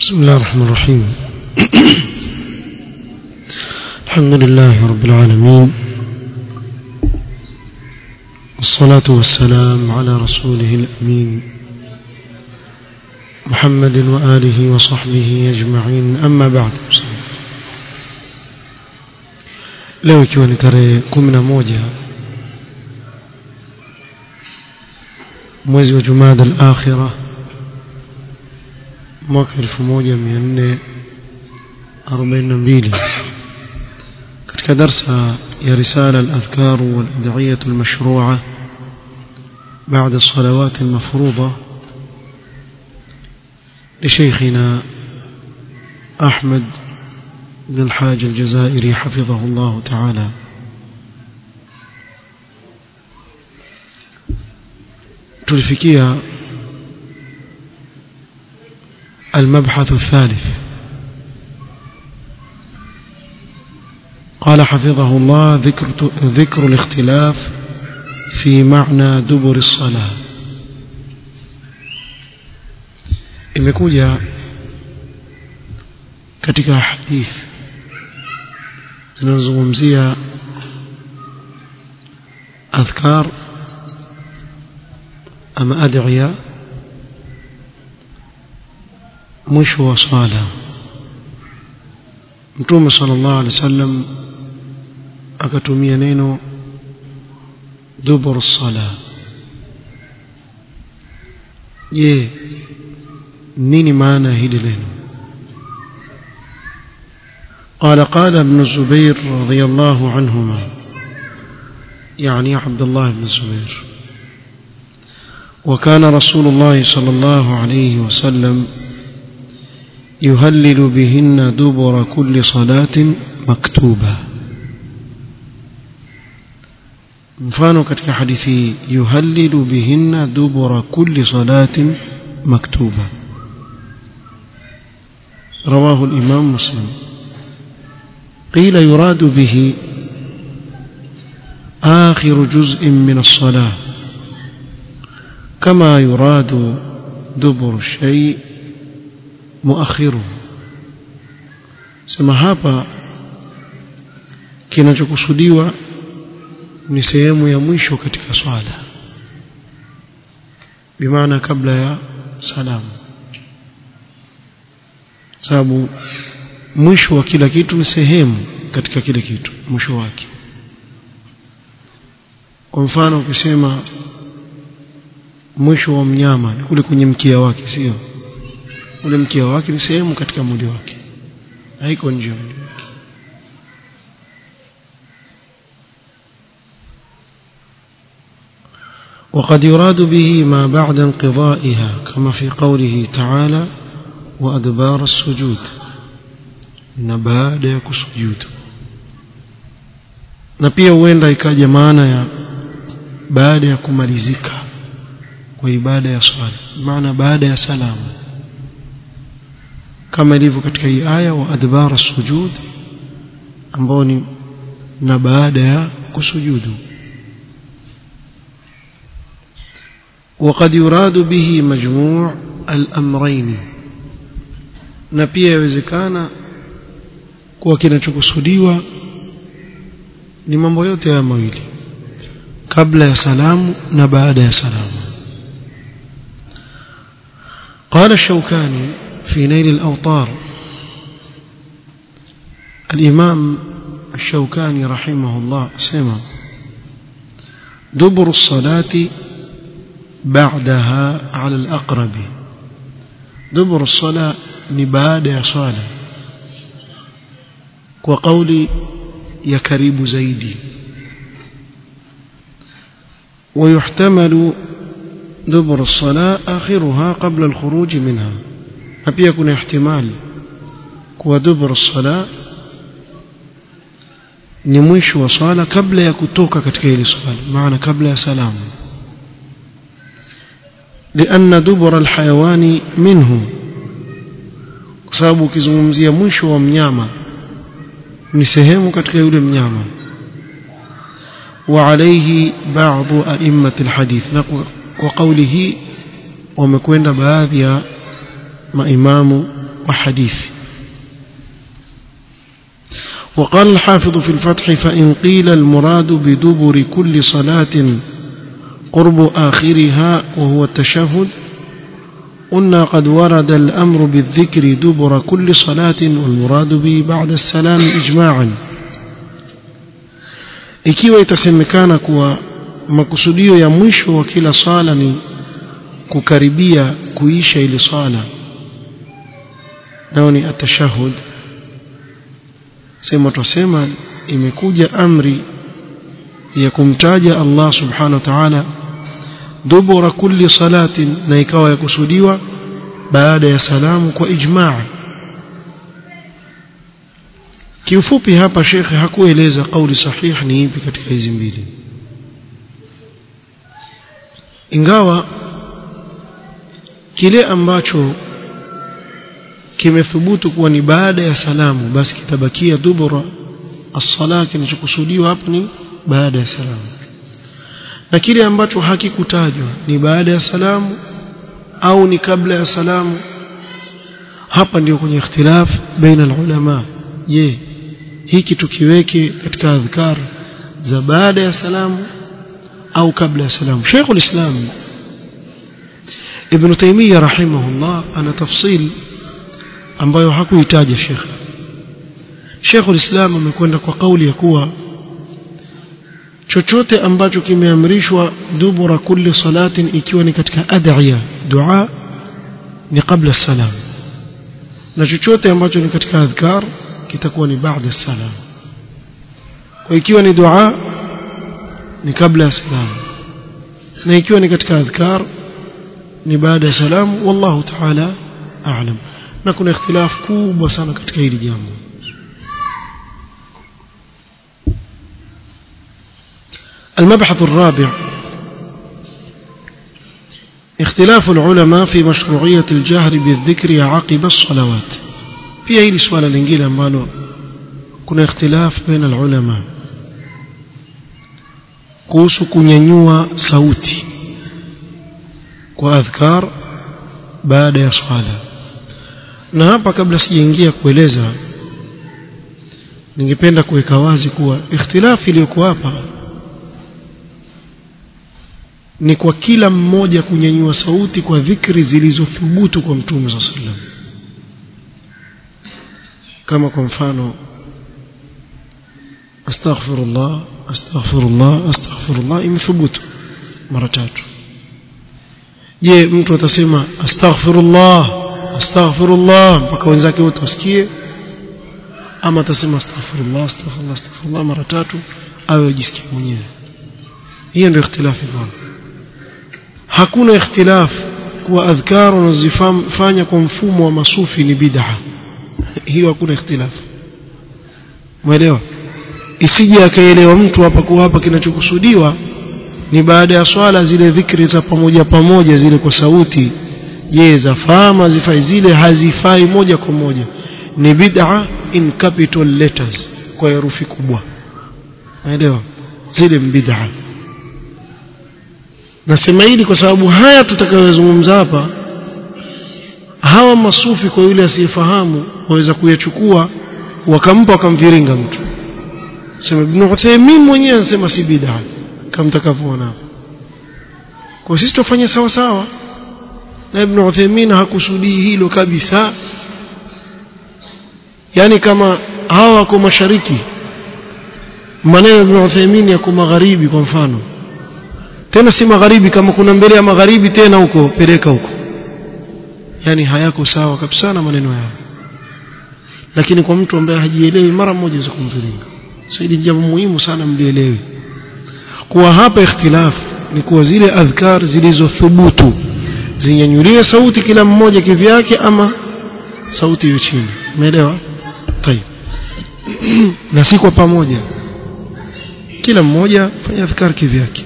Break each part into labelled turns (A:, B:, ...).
A: بسم الله الرحمن الرحيم الحمد لله رب العالمين والصلاة والسلام على رسوله الأمين محمد وآله وصحبه أجمعين أما بعد leo ikiwa ni tarehe kumi na moja mwezi wa jumada al-akhira mwaka 1442 katika darsa ya risala al-adhkar wal-ad'iyah al-mashru'ah بعد الصلوات المفروضة لشيخنا أحمد بن الحاج الجزائري حفظه الله تعالى تلفكيها المبحث الثالث قال حفظه الله ذكر, ذكر الاختلاف في معنى دبر الصلاة imekuja katika hadith zinazozungumzia adhkar ama adhiya mwisho wa swala mtume sallallahu alaihi wasallam akatumia neno dubur sala je nini maana hili neno قال قال ابن الزبير رضي الله عنهما يعني عبد الله بن الزبير وكان رسول الله صلى الله عليه وسلم يهلل بهن دبر كل صلاة مكتوبة mfano katika hadithi yuhallilu bihinna dubura kulli salatin maktuba رواه الإمام مسلم قيل يراد به آخر جزء من الصلاة كما يراد دبر الشيء مؤخره sema hapa kinachokusudiwa ni sehemu ya mwisho katika swala bimaana kabla ya salamu sababu mwisho wa kila kitu ni sehemu katika kile kitu mwisho wake kwa mfano ukisema mwisho wa mnyama ni kule kwenye mkia wake sio ule mkia wake ni sehemu katika mwili wake haiko nje ya mwili wake وقد يراد به ما بعد انقضائها كما في قوله تعالى وأدبار السجود na baada ya kusujudu na pia huenda ikaja maana ya baada ya kumalizika kwa ibada ya swala maana baada ya salamu kama ilivyo katika hii aya wa adbara sujud ambao ni na baada ya kusujudu وقد يراد به مجموع الأمرين na pia yawezekana kuwa kinachokusudiwa ni mambo yote haya mawili kabla ya salamu na baada ya salamu قال الشوكاني في نيل الأوطار الإمام الشوكاني رحمه الله سمع دبر الصلاة بعدها على الأقرب دبر الصلاة نباد يا صالح وقولي يا كريب زيدي ويحتمل دبر الصلاة آخرها قبل الخروج منها أبي يكون احتمال ودبر الصلاة ni mwisho wa swala kabla ya kutoka katika ile swala maana kabla ya salamu لأن دبر الحيوان منه kwa sababu ukizungumzia mwisho wa mnyama ni sehemu katika yule mnyama وعليه بعض أئمة الحديث وقوله wamekwenda baadhi ya maimamu wa hadithi وقال الحافظ في الفتح فإن قيل المراد بدبر كل صلاة قرب آخرها وهو التشهد قلنا قد ورد الأمر بالذكر دبر كل صلاة والمراد به بعد السلام إجماعا ikiwa itasemekana kuwa makusudio ya mwisho wa kila sala ni kukaribia kuisha ile sala nao ni atashahud sema tusema imekuja amri ya kumtaja Allah subhanahu wa ta'ala dubura kulli salatin na ikawa yakusudiwa baada ya salamu kwa ijmaa kiufupi hapa shekhe hakueleza kauli sahihi ni ipi katika hizi mbili ingawa kile ambacho kimethubutu kuwa ni baada ya salamu basi kitabakia dubura as-sala kinachokusudiwa hapo ni baada ya salamu na kile ambacho hakikutajwa ni baada ya salamu au ni kabla ya salamu hapa ndio kwenye ikhtilaf baina ulama je hiki tukiweke katika adhkar za baada ya salamu au kabla ya salamu Sheikh ulislam Ibn Taymiyyah rahimahullah ana tafsil ambayo hakuitaja Sheikh Sheikh ulislam amekwenda kwa kauli ya kuwa chochote ambacho kimeamrishwa dubura kulli salatin ikiwa ni katika adhiya dua ni kabla salam na chochote ambacho ni katika adhkar kitakuwa ni baada salam kwa ikiwa ni dua ni kabla ya salam na ikiwa ni katika adhkar ni baada ya salam wallahu ta'ala a'lam na kuna ikhtilaf kubwa sana katika hili jambo المبحث الرابع اختلاف العلماء في مشروعية الجهر بالذكر عقب الصلوات pia hili swala lingine ambalo kuna ikhtilaf baina ulama kuhusu kunyanyua sauti kwa adhkar baada ya swala na hapa kabla sijaingia kueleza ningependa kuweka wazi kuwa ikhtilafu iliyokuwa hapa ni kwa kila mmoja kunyanyua sauti kwa dhikri zilizothubutu kwa mtume صلى الله kama kwa mfano astaghfirullah astaghfirullah astaghfirullah imethubutu mara tatu je mtu atasema astaghfirullah astaghfirullah mpaka wenzake wote wasikie ama atasema astaghfirullah astaghfirullah astaghfirullah mara tatu awe ajisikie mwenyewe hiyo ndio ikhtilafu bwana hakuna ikhtilaf kuwa adhkar unazifanya kwa mfumo wa masufi ni bid'a hiyo hakuna ikhtilaf mwelewa isije akaelewa mtu hapa kuwa hapa kinachokusudiwa ni baada ya swala zile dhikri za pamoja pamoja zile kwa sauti je zafaa zifai zile hazifai moja kwa moja ni bid'a in capital letters kwa herufi kubwa naelewa zile bid'a nasema hili kwa sababu haya tutakayozungumza hapa hawa masufi kwa yule asiyefahamu waweza kuyachukua wakampa wakamviringa mtu sema Ibn Uthaymeen mwenyewe anasema si bid'a kama mtakavyoona hapo kwa sisi tufanye sawa sawa na Ibn Uthaymeen hakusudii hilo kabisa yani kama hawa wako mashariki maneno Ibn Uthaymeen yako magharibi kwa mfano tena si magharibi kama kuna mbele ya magharibi tena huko peleka huko yani hayako sawa kabisa na maneno yao lakini kwa mtu ambaye hajielewi mara moja za kumviringa so hili jambo muhimu sana mlielewe kuwa hapa ikhtilaf ni kuwa zile adhkar zilizothubutu zinyanyuliwe sauti kila mmoja kivyake ama sauti hiyo chini umeelewa tayeb na si kwa pamoja kila mmoja fanya adhkar kivyake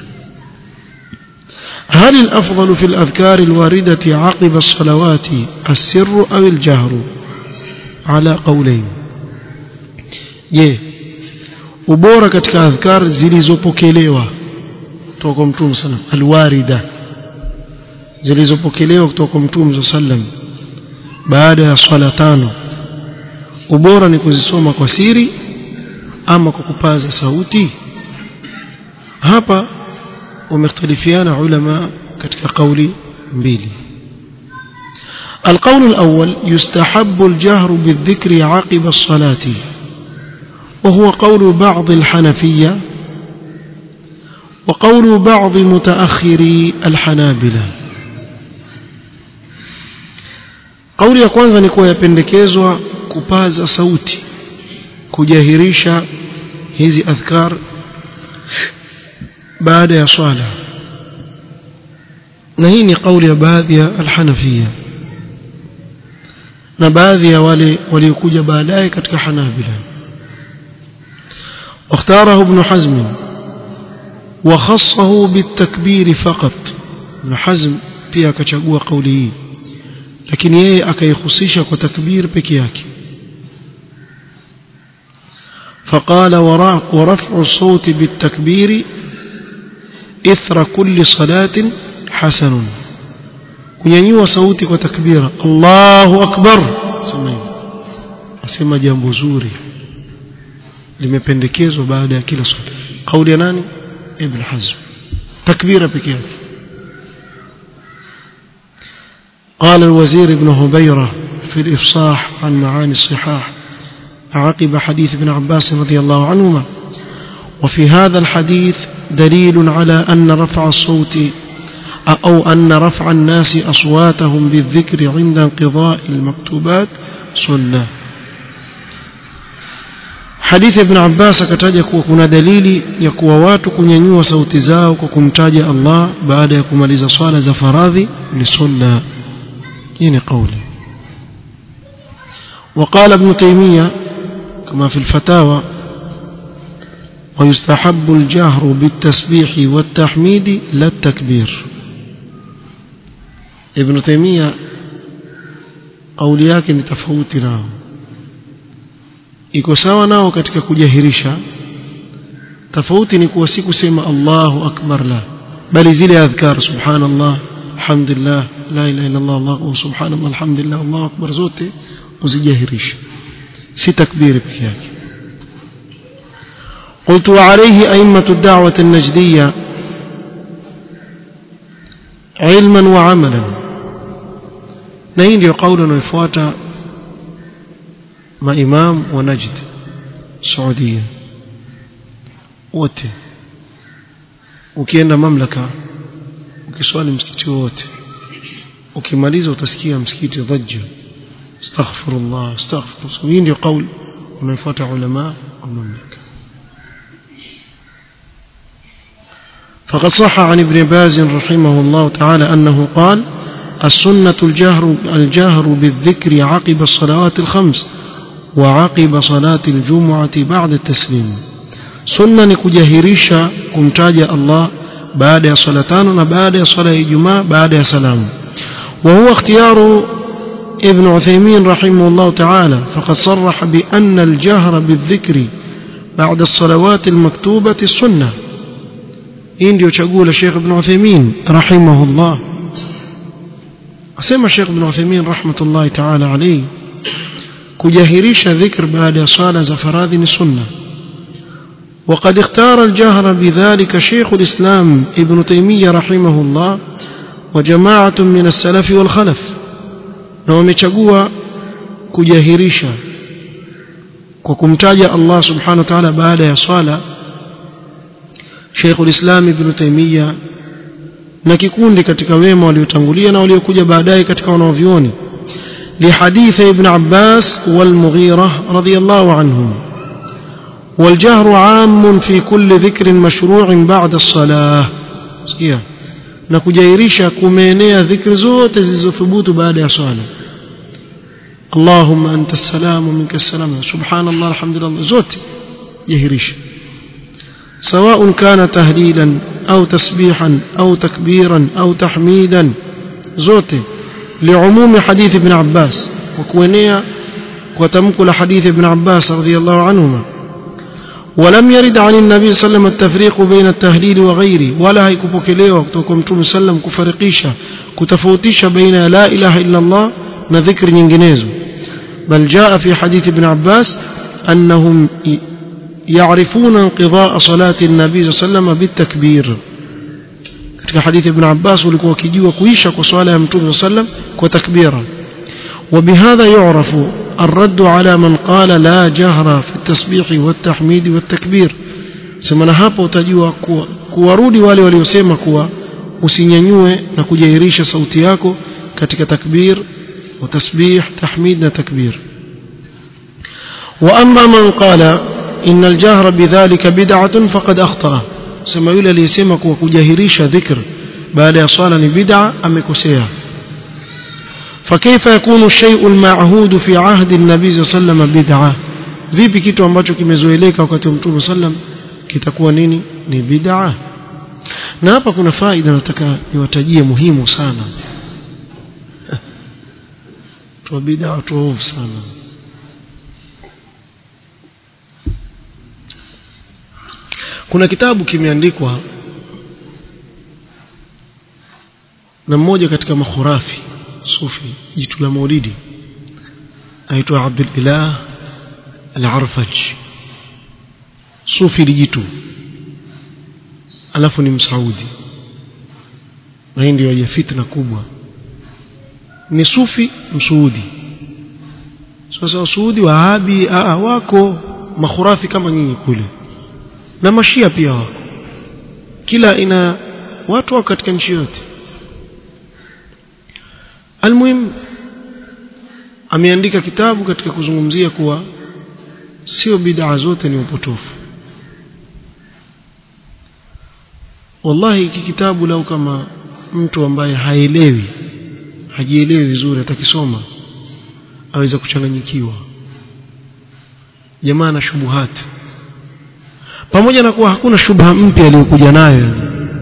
A: هل الأفضل في الأذكار الواردة عقب الصلوات السر أو الجهر على قولين je ubora katika adhkar zilizopokelewa kutoka kwa mtume sallam alwarida zilizopokelewa kutoka kwa mtume sallam baada ya swala tano ubora ni kuzisoma kwa siri ama kwa kupaza sauti hapa wamekhtalifiana ulama katika kauli mbili القول الأول يستحب الجهر بالذكر عقب الصلاة وهو قول بعض الحنفية وقول بعض متأخري الحنابلة قول ya kwanza ni kuwa yapendekezwa kupaza sauti kujahirisha hizi adhkar baada ya swala na hii ni kauli ya baadhi ya alhanafia na baadhi ya wale waliokuja baadaye katika hanabila واختاره ابن حزم وخصه بالتكبير فقط ابن حزم pia akachagua kauli hii lakini yeye akaihusisha kwa takbir peke yake فقال ورفع الصوت بالتكبير إثر كل صلاة حسن kunyanyua sauti kwa takbira Allahu akbar sema hivyo asema jambo zuri limependekezwa baada ya kila swala kauli ya nani ibn hazm takbira peke yake قال الوزير ابن هبيرة في الإفصاح عن معاني الصحاح عقب حديث ابن عباس رضي الله عنهما وفي هذا الحديث دليل على أن رفع الصوت أو أن رفع الناس أصواتهم بالذكر عند انقضاء المكتوبات سنة حديث ابن عباس akataja kuwa kuna dalili ya kuwa watu kunyanyua sauti zao kwa kumtaja Allah baada ya kumaliza swala za faradhi ni sunna hii ni kauli وقال ابن تيمية كما في الفتاوى ويستحب الجهر بالتسبيح والتحميد لا التكبير ابن تيمية قولي yake ni tofauti nao iko sawa nao katika kujahirisha tofauti ni kuwa si kusema Allahu akbar la bali zile adhkar subhanallah alhamdulillah la ilaha illa Allah Allahu subhanallah alhamdulillah Allahu akbar zote uzijahirisha si takbiri peke yake قلت وعليه أئمة الدعوة النجدية علما وعملا نين يقول ويفوات ما إمام ونجد سعودية wote ukienda mamlaka ukiswali msikiti wote ukimaliza utasikia msikiti dhajja astaghfirullah astaghfirullah hii ndio kauli unaofuata ulama wa mamlaka فقد صح عن ابن باز رحمه الله تعالى أنه قال السنة الجهر, الجهر بالذكر عقب الصلوات الخمس وعقب صلاة الجمعة بعد التسليم سنة نكجهريشا كمتاج الله بعد صلاتان وبعد صلاة الجمعة بعد سلام وهو اختيار ابن عثيمين رحمه الله تعالى فقد صرح بأن الجهر بالذكر بعد الصلوات المكتوبة السنة hii ndio chaguo la Sheikh Ibn Uthaymeen rahimahullah asema Sheikh Ibn Uthaymeen rahmatullahi ta'ala alayhi kujahirisha dhikr baada ya swala za faradhi ni sunna وقد اختار الجهر بذلك شيخ الإسلام ابن تيمية رحمه الله وجماعة من السلف والخلف نوم يشقوا كجاهريشا وكمتاج الله سبحانه وتعالى بعد يا صلاة Sheikh ulislam Ibn Taymiyyah na kikundi katika wema waliotangulia na waliokuja baadaye katika wanaovioni لحديث ابن عباس والمغيرة رضي الله عنهم والجهر عام في كل ذكر مشروع بعد الصلاة سكيا نكجيريشا كمينيا ذكر زوت زيزوثبوت بعد الصلاة اللهم أنت السلام ومنك السلام سبحان الله الحمد لله زوت جهريشا سواء كان تهليلا أو تسبيحا أو تكبيرا أو تحميدا زوته لعموم حديث ابن عباس وكونيا وتمكل حديث ابن عباس رضي الله عنهما ولم يرد عن النبي صلى الله عليه وسلم التفريق بين التهليل وغيره ولا هيكبوكليوا كتوكم توم سلم كفرقيشا كتفوتيشا بين لا إله إلا الله na dhikri nyinginezo bal jaa fi hadith ibn Abbas annahum يعرفون انقضاء صلاة النبي صلى الله عليه وسلم بالتكبير katika hadithi ibn Abbas walikuwa wakijua kuisha kwa swala ya mtume sallam kwa takbira وبهذا يعرف الرد على من قال لا جهر في التسبيح والتحميد والتكبير semana hapo utajua kuwa kuwarudi wale waliosema kuwa usinyanyue na kujairisha sauti yako katika takbir wa tasbih tahmid na takbir wa amma man qala inna al-jahra bidhalika bid'atun faqad akhta'a sema yule aliyesema kuwa kujahirisha dhikr baada ya swala ni bid'a amekosea فكيف يكون الشيء المعهود في عهد النبي صلى الله عليه وسلم بدعه vipi kitu ambacho kimezoeleka wakati wa mtume sallam kitakuwa nini ni bid'a na hapa kuna faida nataka niwatajie muhimu sana tu bid'a tu sana kuna kitabu kimeandikwa na mmoja katika makhurafi sufi jitu la maulidi aitwa Abdul Ilah Al-Arfaj sufi lijitu alafu ni msaudi na hii ndio ya fitna kubwa ni sufi msuudi sasa wasuudi wahabi aa wako makhurafi kama nyinyi kule na mashia pia wako kila ina watu wako katika nchi yote almuhim ameandika kitabu katika kuzungumzia kuwa sio bid'a zote ni upotofu wallahi hiki kitabu lau kama mtu ambaye haelewi hajielewi vizuri atakisoma aweza kuchanganyikiwa jamaa na shubuhati pamoja na kuwa hakuna shubha mpya aliyokuja nayo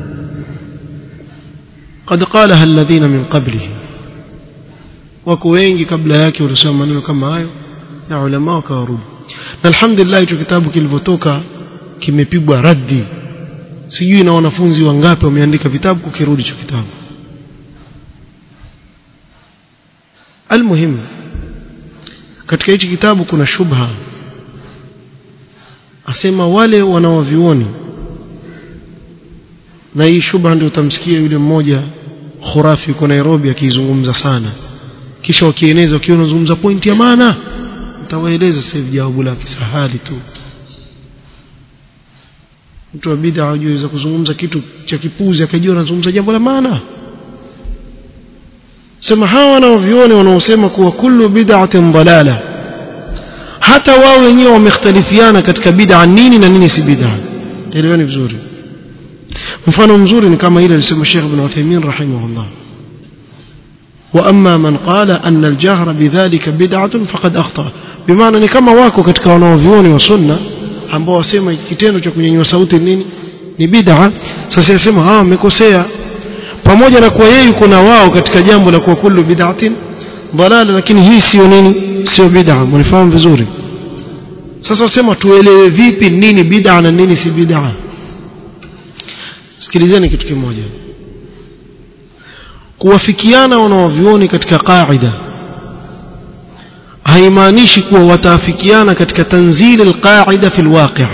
A: قد قالها الذين من قبله wako wengi kabla yake walisema maneno kama hayo na ulama wakawarudi na alhamdulillah hicho kitabu kilivyotoka kimepigwa raddi sijui na wanafunzi wangapi wameandika vitabu kukirudi hicho kitabu almuhim katika hichi kitabu kuna shubha asema wale wanaovioni na hii shubha ndio utamsikia yule mmoja khurafi yuko Nairobi akizungumza sana kisha wakieneza wakiwa wanazungumza pointi ya maana nitawaeleza sasa hivi jawabu lake sahali tu mtu wa bid'a hajui kuzungumza kitu cha kipuzi akajua anazungumza jambo la maana sema hawa wanaovioni wanaosema kuwa kullu bid'atin dalala hata wao wenyewe wamekhtalifiana katika bid'a nini na nini si bid'a eleweni vizuri mfano mzuri ni kama ile alisema Sheikh Ibn Uthaymeen rahimahullah واما من قال ان الجهر بذلك بدعه فقد اخطا بمعنى ni kama wako katika wanaovioni wa sunna ambao wasema kitendo cha kunyanyua sauti nini ni bid'a sasa yasema hawa wamekosea pamoja na kuwa yeye yuko na wao katika jambo la kuwa kullu bid'atin dalala lakini hii sio nini sio bid'a mnifahamu vizuri sasa wasema tuelewe vipi nini bid'a na nini si bid'a sikilizeni kitu kimoja kuwafikiana wanaovioni katika qaida haimaanishi kuwa wataafikiana katika tanzili alqaida fi alwaqi'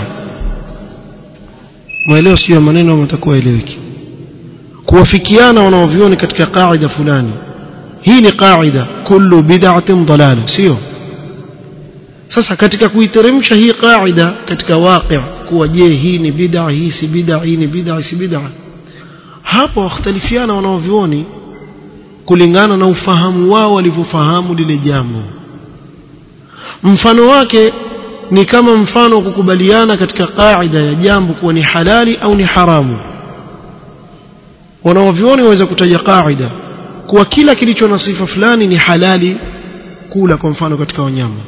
A: mwelewa sio ya maneno mtakuwa eleweki kuwafikiana wanaovioni katika qaida fulani hii ni qaida kullu bid'atin dalala sio sasa katika kuiteremsha hii qaida katika waqi' kuwa je hii ni bid'a hii si bid'a hii ni bid'a si bid'a hapo wakhtalifiana wanaovioni kulingana na ufahamu wao walivyofahamu lile jambo mfano wake ni kama mfano wa kukubaliana katika kaida ya jambo kuwa ni halali au ni haramu wanaovioni waweza kutaja kaida kuwa kila kilicho na sifa fulani ni halali kula kwa mfano katika wanyama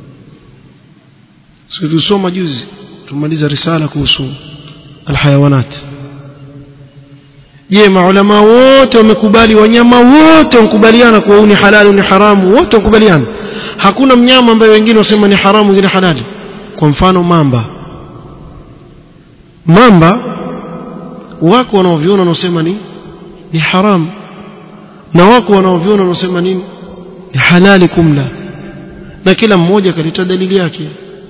A: sisi tulisoma juzi tumaliza risala kuhusu alhayawanat je maulama wote wamekubali wanyama wote wamekubaliana kuwa ni halali ni haramu wote wamekubaliana hakuna mnyama ambaye wengine wasema ni haramu wengine halali kwa mfano mamba mamba wako wanaoviona wanaosema ni ni haramu na wako wanaoviona wanaosema nini ni halali kumla na kila mmoja kaleta dalili yake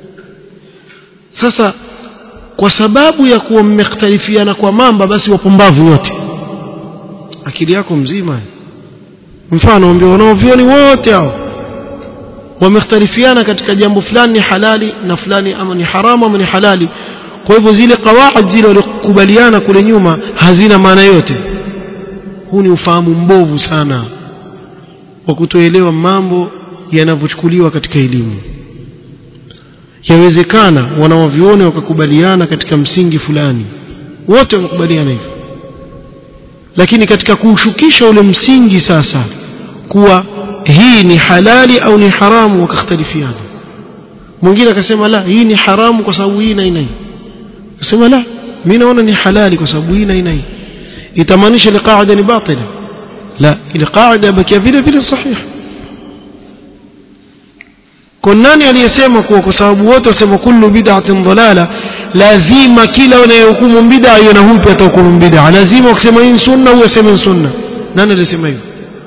A: sasa kwa sababu ya kuwa mmekhtalifiana kwa mamba basi wapumbavu wote akili yako mzima mfano ambao wanaovioni wote hao wamekhtalifiana katika jambo fulani ni halali na fulani ama ni haramu ama ni halali kwa hivyo zile kawaid zile walikubaliana kule nyuma hazina maana yote huu ni ufahamu mbovu sana wa kutoelewa mambo yanavyochukuliwa katika elimu yawezekana wanaoviona wakakubaliana katika msingi fulani wote wamekubaliana hivyo lakini katika kuushukisha ule msingi sasa kuwa hii ni halali au ni haramu wakakhtalifiana mwingine akasema la hii ni haramu kwa sababu hii na hii akasema la mimi naona ni halali kwa sababu hii na hii na hii itamaanisha ile qaida ni batila la ile qaida bakia vile vile sahihi kwa nani aliyesema kuwa kwa sababu wote wasema kullu bid'atin dalala lazima kila unayehukumu bid'a hiyo na huyu pia atahukumu bid'a lazima ukisema hii sunna huyu aseme sunna nani alisema hivyo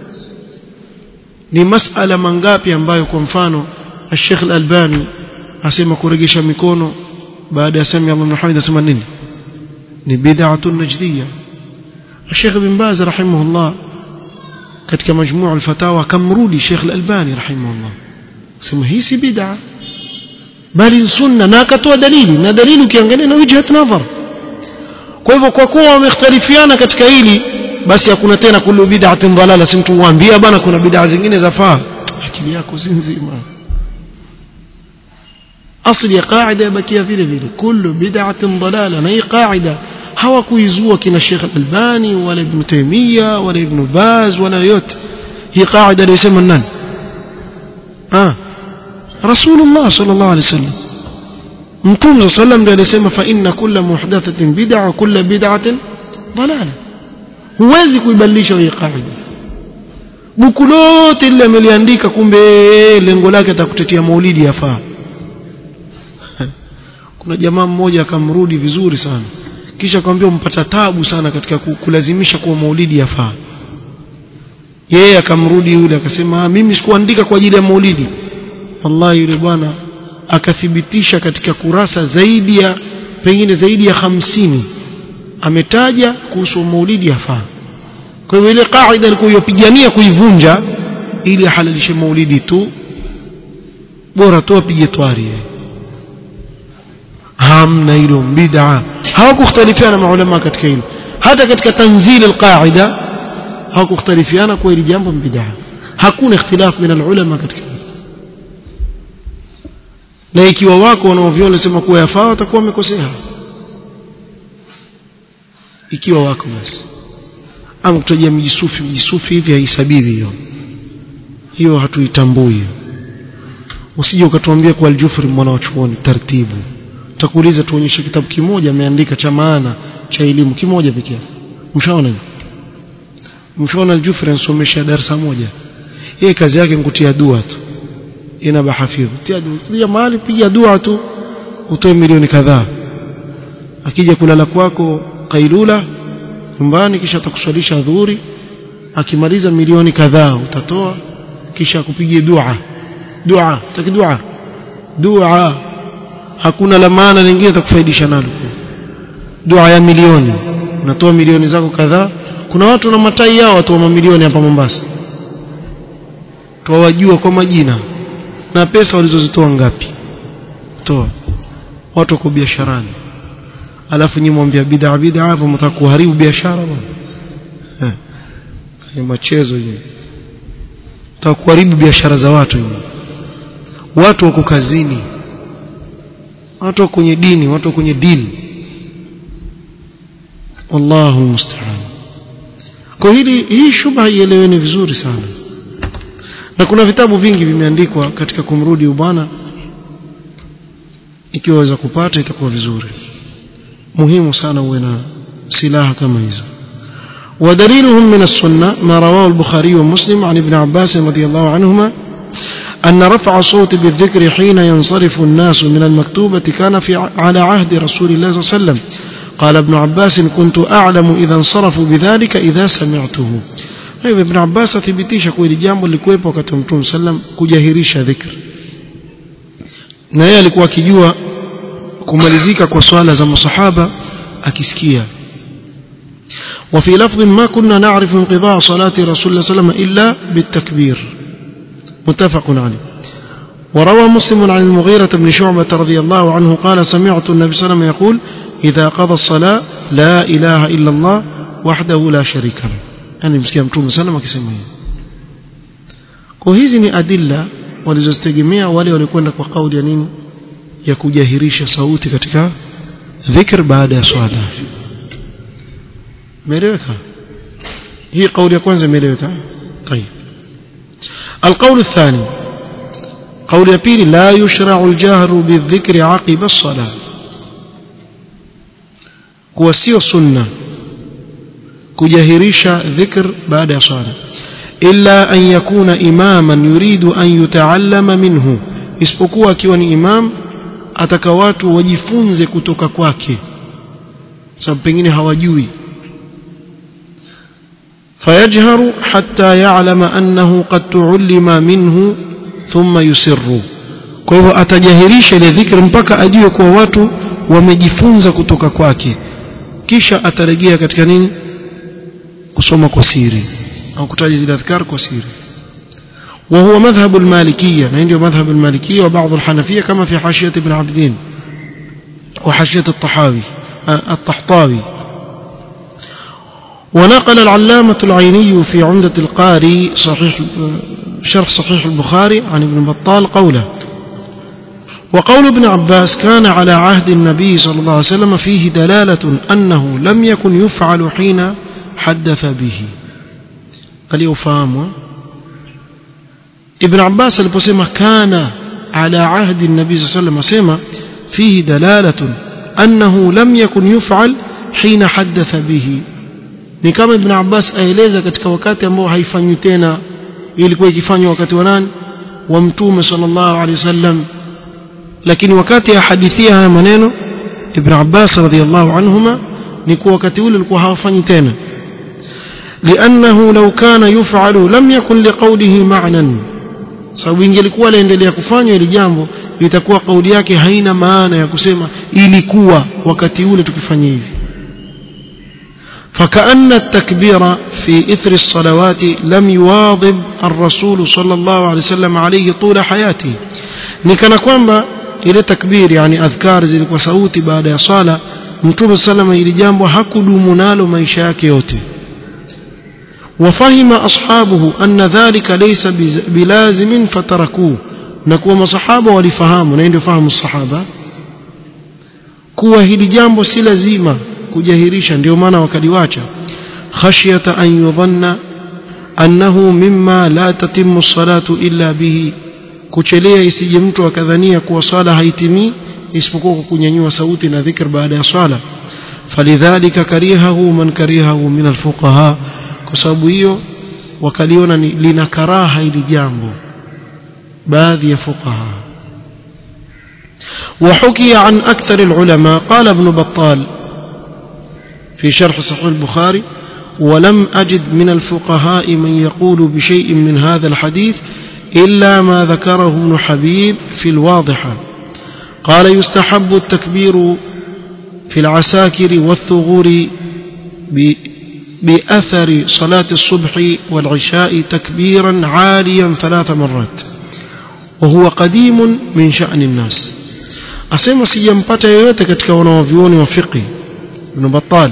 A: ni masala mangapi ambayo kwa mfano Sheikh Al-Albani asema kuregesha mikono baada ya sami Allah Muhammad asema nini ni bid'atun najdiyya Sheikh Ibn Baz rahimahullah katika majmuu al-fatawa akamrudi Sheikh Al-Albani rahimahullah sema hii si bid'a bali sunna na akatoa dalili na dalili ukiangalia na wijhat nadhar kwa hivyo kwa kuwa wamekhtalifiana katika hili basi hakuna tena kullu bid'atin dalala si mtu waambia bana kuna bid'a zingine zafaa akili yako si nzima asli ya qaida bakia vile vile kullu bid'atin dalala na hii qaida hawakuizua kina Sheikh Albani wala Ibn Taymiyyah wala Ibn Baz wala yote hii qaida aliyosema nani ah Rasulullah sallallahu alaihi wasallam Mtume sallam ndiye alisema fa inna kulla muhdathatin bid'a wa kulla bid'atin dalala huwezi kuibadilisha hii qaida buku lote lile ameliandika kumbe lengo lake atakutetea maulidi yafaa kuna jamaa mmoja akamrudi vizuri sana kisha akamwambia umpata tabu sana katika kulazimisha kuwa maulidi yafaa yeye akamrudi yule akasema mimi sikuandika kwa ajili ya maulidi wallahi yule bwana akathibitisha katika kurasa zaidi ya pengine zaidi ya hamsini ametaja kuhusu maulidi yafaa kwa hivyo ile kaida alikuwa yopigania kuivunja ili ahalalishe maulidi tu bora tu apige twari hamna hilo bid'a hawakukhtalifiana maulama katika hilo hata katika tanzil alqaida hawakukhtalifiana kwa hili jambo bid'a hakuna ikhtilaf min alulama katika hilo na ikiwa wako wanaoviona sema kuwa yafaa watakuwa wamekosea ikiwa wako basi ama kutojia mjisufi mjisufi hivi haisabibi hiyo hiyo hatuitambui usije ukatuambia kwa aljufri mwana wa chuoni taratibu tutakuuliza tuonyeshe kitabu kimoja ameandika cha maana cha elimu kimoja pekee mshaona hiyo mshaona aljufri ansomesha darasa moja yeye kazi yake nikutia dua tu ina bahafidhu tia dua mahali piga dua tu utoe milioni kadhaa akija kulala kwako kailula nyumbani kisha atakuswalisha dhuhuri akimaliza milioni kadhaa utatoa kisha akupigie dua dua taki dua dua hakuna la maana lingine atakufaidisha nalo dua ya milioni unatoa milioni zako kadhaa kuna watu na matai yao watu wa mamilioni hapa Mombasa tuwajua kwa majina na pesa walizozitoa ngapi toa watu wako biasharani alafu nyinyi mwambia bid'a bid'a hapo mtaka kuharibu biashara bwana eh machezo hiyo mtaka kuharibu biashara za watu hiyo watu wako kazini watu wako kwenye dini watu wako kwenye dini wallahu musta'an kwa hili hii shubha ieleweni vizuri sana na kuna vitabu vingi vimeandikwa katika kumrudi ubana ikiwa waweza kupata itakuwa vizuri muhimu sana uwe na silaha kama hizo ودليلهم من السنة ما رواه البخاري ومسلم عن ابن عباس رضي الله عنهما أن رفع الصوت بالذكر حين ينصرف الناس من المكتوبة كان في على عهد رسول الله صلى الله عليه وسلم قال ابن عباس كنت أعلم إذا انصرفوا بذلك إذا سمعته na hivyo ibn Abbas athibitisha kwa hili jambo lilikuwepo wakati wa Mtume sallam kujahirisha dhikr na yeye alikuwa akijua kumalizika kwa swala za masahaba akisikia وفي لفظ ما كنا نعرف انقضاء صلاة رسول الله صلى الله عليه وسلم إلا بالتكبير متفق عليه وروى مسلم عن المغيرة بن شعبة رضي الله عنه قال سمعت النبي صلى الله عليه وسلم يقول إذا قضى الصلاة لا إله إلا الله وحده لا شريك له يعني مسكين متوم سلم akisema hivi kwa hizi ni adilla walizozitegemea wale walikwenda kwa kauli ya nini ya kujahirisha sauti katika dhikr baada ya swala imeeleweka hii kauli ya kwanza imeeleweka طيب القول الثاني قول يبيل لا يشرع الجهر بالذكر عقب الصلاة كوسيو سنة كجهريش ذكر بعد صلاة إلا أن يكون إماما يريد أن يتعلم منه isipokuwa akiwa ni imam ataka watu wajifunze kutoka kwake sababu pengine hawajui فيجهر حتى يعلم أنه قد تعلم منه ثم يسر kwa hivyo atajahirisha ile dhikri mpaka ajue kuwa watu wamejifunza kutoka kwake kisha atarejea katika nini kusoma kwa siri au kutaja zile adhkar kwa siri وهو مذهب المالكية عنده مذهب المالكية وبعض الحنفية كما في حاشية ابن عبد الدين وحاشية الطحاوي الطحطاوي ونقل العلامة العيني في عمدة القاري صحيح شرح صحيح البخاري عن ابن بطال قوله وقول ابن عباس كان على عهد النبي صلى الله عليه وسلم فيه دلالة أنه لم يكن يفعل حين حدث به اليوفام ابن عباس البسيمة كان على عهد النبي صلى الله عليه وسلم سيما فيه دلالة أنه لم يكن يفعل حين حدث به ni kama ibn Abbas aeleza katika wakati ambao haifanywi tena ilikuwa ikifanywa wakati wa nani wa mtume sallallahu alaihi wasallam lakini wakati ahadithia haya maneno ibn Abbas radhiyallahu anhuma ni kwa wakati ule ulikuwa hawafanyi tena لأنه لو كان يفعل لم يكن لقوله معنى sababu ingelikuwa laendelea kufanywa ili jambo itakuwa kauli yake haina maana ya kusema ilikuwa wakati ule tukifanya hivi فكأن التكبير في إثر الصلوات لم يواظب الرسول صلى الله عليه وسلم عليه طول حياته نكنا kwamba ile takbir yani adhkar zilikuwa sauti baada ya sala mtume sallama ili jambo hakudumu nalo maisha yake yote وفهم أصحابه أن ذلك ليس بلازم فتركوه نكوا مصحابه walifahamu na ndio fahamu الصحابه kuwa hili jambo si lazima kujahirisha ndio maana wakaliwacha khashyata an yudhanna annahu mimma la tatimmu salatu illa bihi kuchelea isije mtu akadhania kuwa swala haitimii isipokuwa kwa kunyanyua sauti na dhikr baada ya swala falidhalika karihahu man karihahu min alfuqaha kwa sababu hiyo wakaliona ni lina karaha hili jambo baadhi ya fuqaha وحكي عن أكثر العلماء قال ابن بطال في شرح صحيح البخاري ولم أجد من الفقهاء من يقول بشيء من هذا الحديث إلا ما ذكره ابن حبيب في الواضحة قال يستحب التكبير في العساكر والثغور بأثر صلاة الصبح والعشاء تكبيرا عاليا ثلاث مرات وهو قديم من شأن الناس أسمى سيجمبتا yoyote katika wanaovyuoni wa fiqh Ibn Battal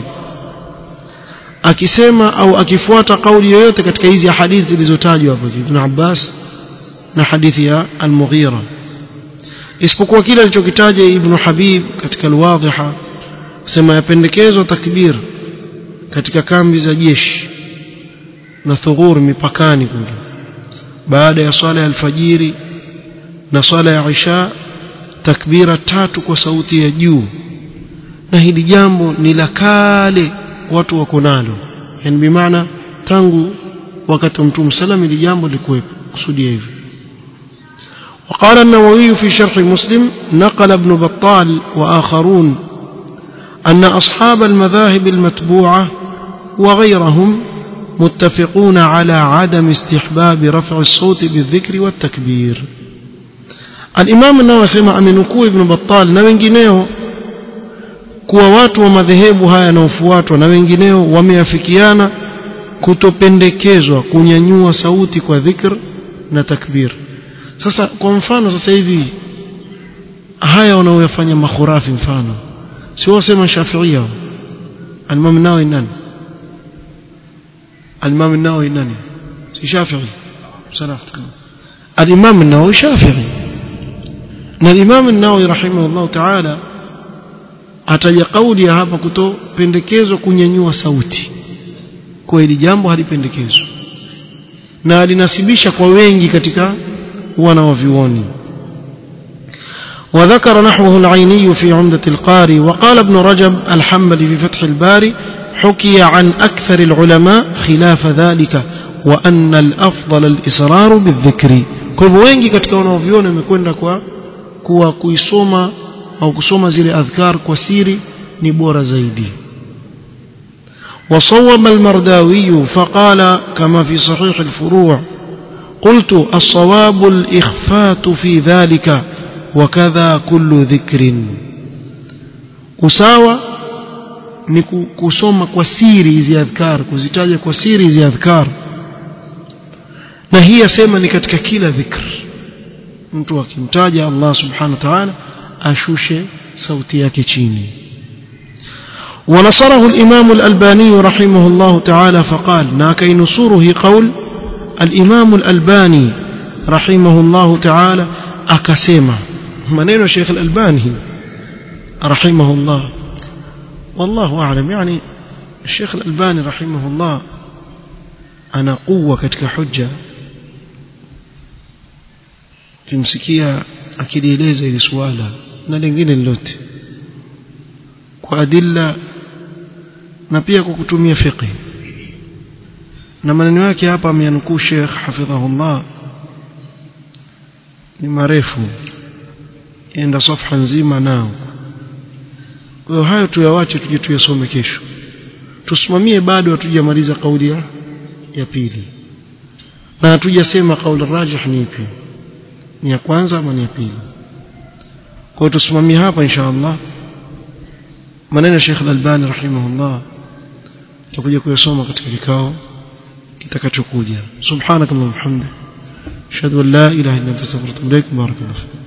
A: akisema au akifuata kauli yoyote katika hizi hadithi zilizotajwa hapo Ibn Abbas na hadithi ya Al-Mughira isipokuwa kile alichokitaja Ibn Habib katika Al-Wadhiha sema yapendekezwa takbir katika kambi za jeshi na thughur mipakani kule baada ya swala ya alfajiri na swala ya isha takbira tatu kwa sauti ya juu na hili jambo ni la kale watu wako nalo yani bimaana tangu wakati wa mtume sallam hili jambo likuwepo kusudia hivi وقال النووي في شرح مسلم نقل ابن بطال وآخرون أن أصحاب المذاهب المتبوعة وغيرهم متفقون على عدم استحباب رفع الصوت بالذكر والتكبير الإمام النووي سمع amenukuu ibn Battal na wengineo kuwa watu wa madhehebu haya yanayofuatwa na wengineo wameafikiana kutopendekezwa kunyanyua sauti kwa dhikr na takbir sasa kwa mfano sasa hivi haya wanaoyafanya makhurafi mfano si wasema shafiia al-Imam an-Nawawi nani al-Imam an-Nawawi nani si shafi'i salaftu al-Imam an-Nawawi shafi'i na al-Imam an-Nawawi rahimahullah ta'ala ataja kauli ya hapa kutopendekezwa kunyanyua sauti kwa hili jambo halipendekezwa na alinasibisha kwa wengi katika wana wa vioni وذكر نحوه العيني في عمدة القاري وقال ابن رجب الحنبلي في فتح الباري حكي عن أكثر العلماء خلاف ذلك وأن الأفضل الإصرار بالذكر kwa hivyo wengi katika wanaoviona imekwenda kwa kuwa kuisoma au kusoma zile adhkar kwa siri ni bora zaidi وصوب المرداوي فقال كما في صحيح الفروع قلت الصواب الإخفات في ذلك وكذا كل ذكر usawa ni kusoma kwa siri hizi adhkar kuzitaja kwa siri hizi adhkar na hii yasema ni katika kila dhikr mtu akimtaja Allah subhanahu wa ta'ala ashushe sauti yake chini ونصره الإمام الألباني رحمه الله تعالى فقال ناكي نصوره قول الإمام الألباني رحمه الله تعالى أكسيما منين شيخ الألباني رحمه الله والله أعلم يعني الشيخ الألباني رحمه الله أنا قوة كتك حجة kimsikia akilieleza ili swala na lingine lolote kwa adilla na pia kwa kutumia fiqh na maneno yake hapa ameyanukuu Sheikh hafidhahullah ni marefu enda safha nzima nao kwa hiyo hayo tuyawache tuje tuyasome kesho tusimamie bado hatujamaliza kauli ya ya pili na hatujasema kauli rajih ni ipi ni ya kwanza ama ni ya pili kwa hiyo tusimamie hapa insha Allah maneno ya Sheikh Al-Albani rahimahullah tutakuja kuyasoma katika kikao kitakachokuja subhanakallahumma hamdika ashhadu an la ilaha illa anta astaghfiruka wa atubu ilaik barakallahu